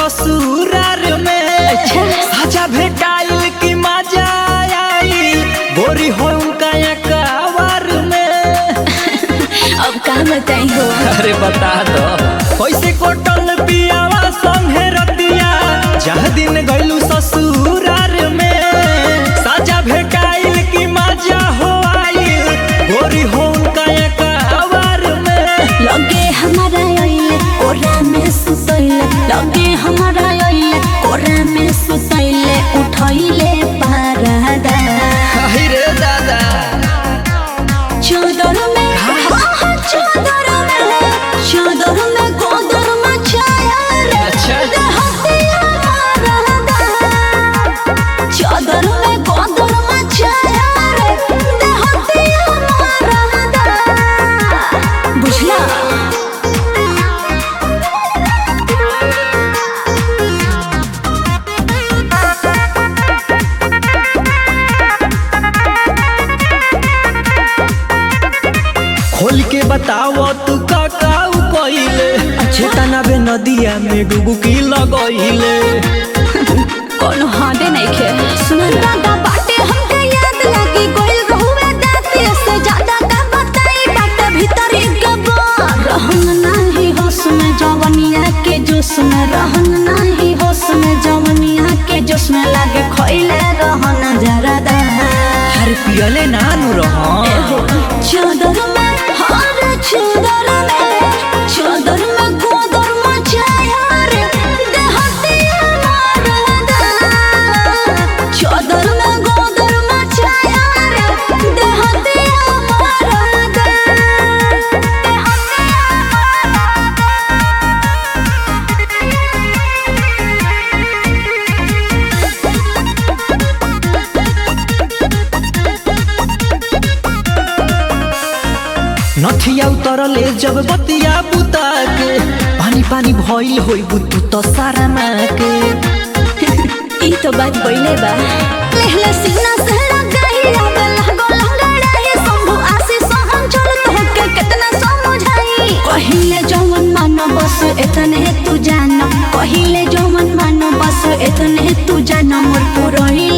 ससुरार में साजा भेटाइल की मजा आई गोरी हो उनका कवार में अब का बताई हो अरे बता दो कैसे कोटल पियावा संगे रतिया जह दिन गइलू ससुरार में साजा भेटाइल की मजा हो आइल गोरी हो उनका कवार में लगे हमारा आइले कोरा में सुतैले लगे हमारा आइले कोरा में सुतैले उठैले पारादा हाय रे दादा चादर में हाँ हाँ चादर में चादर में गोदर मचाया रे अच्छा। देहतिया मारदा चादर में गोदर मचाया रे देहतिया मारदा बुझला खोल के बताओ तू का काऊ कइले चेतना बे नदिया में डुबकी लगइले कोनो हाडे नहीं खे सुनल दादा बाटे हमके याद लगी गोइल रहुए दाते से ज्यादा का बताई बाटे भीतर एक गबा रहन नाही होश में जवनिया के जोश में रहन नाही होश में जवनिया के जोश में लागे खोइले रहन जरा दा हर पियले नानु रह चादर में हर चादर में चादर में गोदर मचाया रे देहतिया मारदा चादर में गोदर मचाया रे देहतिया मारदा नथिया उतरले जब बतिया बुता के पानी पानी भइल होई बुतु त सारा के ई तो बात बोले बा लेहला सीना से लगाई आवे लागो लंगड़ाई संभु आसी सहन चल तो के कितना समझाई कहिले जवन मानो बस इतने तू जान कहिले जवन मानो बस इतने तू जान मोर पुरही